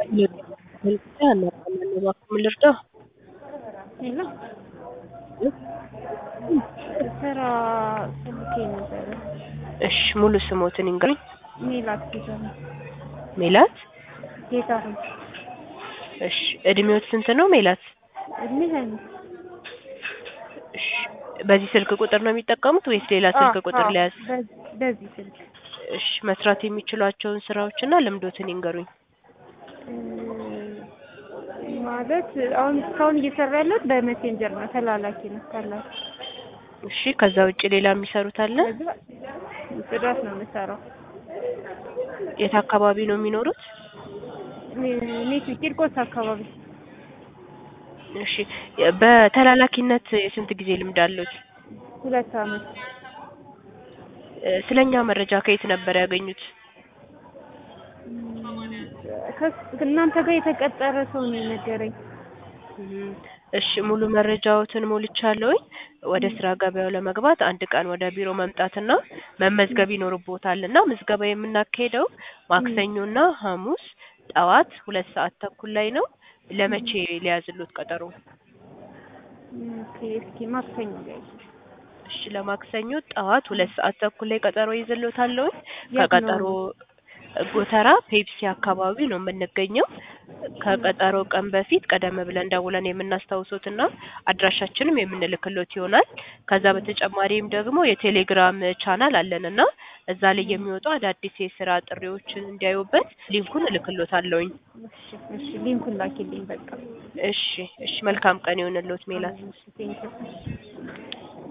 እባክዎ ልርዳዎ? ሄሎ ስራ ፈልጌ ነበረ። እሺ ሙሉ ስሞትን ይንገሩኝ? ሜላት ጌታሁን። ሜላት ጌታሁን እሺ እድሜዎት ስንት ነው ሜላት? እድሜ ሀያ አምስት እሺ በዚህ ስልክ ቁጥር ነው የሚጠቀሙት ወይስ ሌላ ስልክ ቁጥር አዎ፣ ልያዝ? በዚህ- በዚህ ስልክ እሺ መስራት የሚችሏቸውን ስራዎችና ልምዶትን ይንገሩኝ? እ ማለት አሁን እስካሁን እየሰራ ያለሁት በሜሴንጀር ነው፣ ተላላኪ ነው ካላችሁ። እሺ ከዛ ውጭ ሌላ የሚሰሩት አለ? ከዛ ጽዳት ነው የምሰራው። የት አካባቢ ነው የሚኖሩት? ሜት ቂርቆስ አካባቢ እሺ በተላላኪነት የስንት ጊዜ ልምድ አለዎት? ሁለት አመት እ ስለኛ መረጃ ከየት ነበር ያገኙት? ከስ- እናንተ ጋር የተቀጠረ ሰው ነው የነገረኝ። እም፣ እሺ ሙሉ መረጃዎትን ሞልቻለሁኝ። ወደ ስራ ገበያው ለመግባት አንድ ቀን ወደ ቢሮ መምጣትና መመዝገብ ይኖርብዎታል እና ምዝገባ የምናካሄደው ማክሰኞና ሐሙስ ጠዋት ሁለት ሰዓት ተኩል ላይ ነው። ለመቼ ሊያዝልዎት ቀጠሮ? ኦኬ እስኪ ማክሰኞ ላይ እሺ ለማክሰኞ ጠዋት ሁለት ሰዓት ተኩል ላይ ቀጠሮ ይዝልዎታለሁኝ። የት ነው? ከቀጠሮ ጎተራ ፔፕሲ አካባቢ ነው የምንገኘው። ከቀጠሮ ቀን በፊት ቀደም ብለን ደውለን የምናስታውሶትና አድራሻችንም የምንልክሎት ይሆናል። ከዛ በተጨማሪም ደግሞ የቴሌግራም ቻናል አለንና እዛ ላይ የሚወጡ አዳዲስ የስራ ጥሪዎችን እንዲያዩበት ሊንኩን እልክሎታለሁኝ። እሺ እሺ ሊንኩን ላኪልኝ በቃ። እሺ እሺ መልካም ቀን ይሁንልዎት ሜላት። እሺ ቴንኪው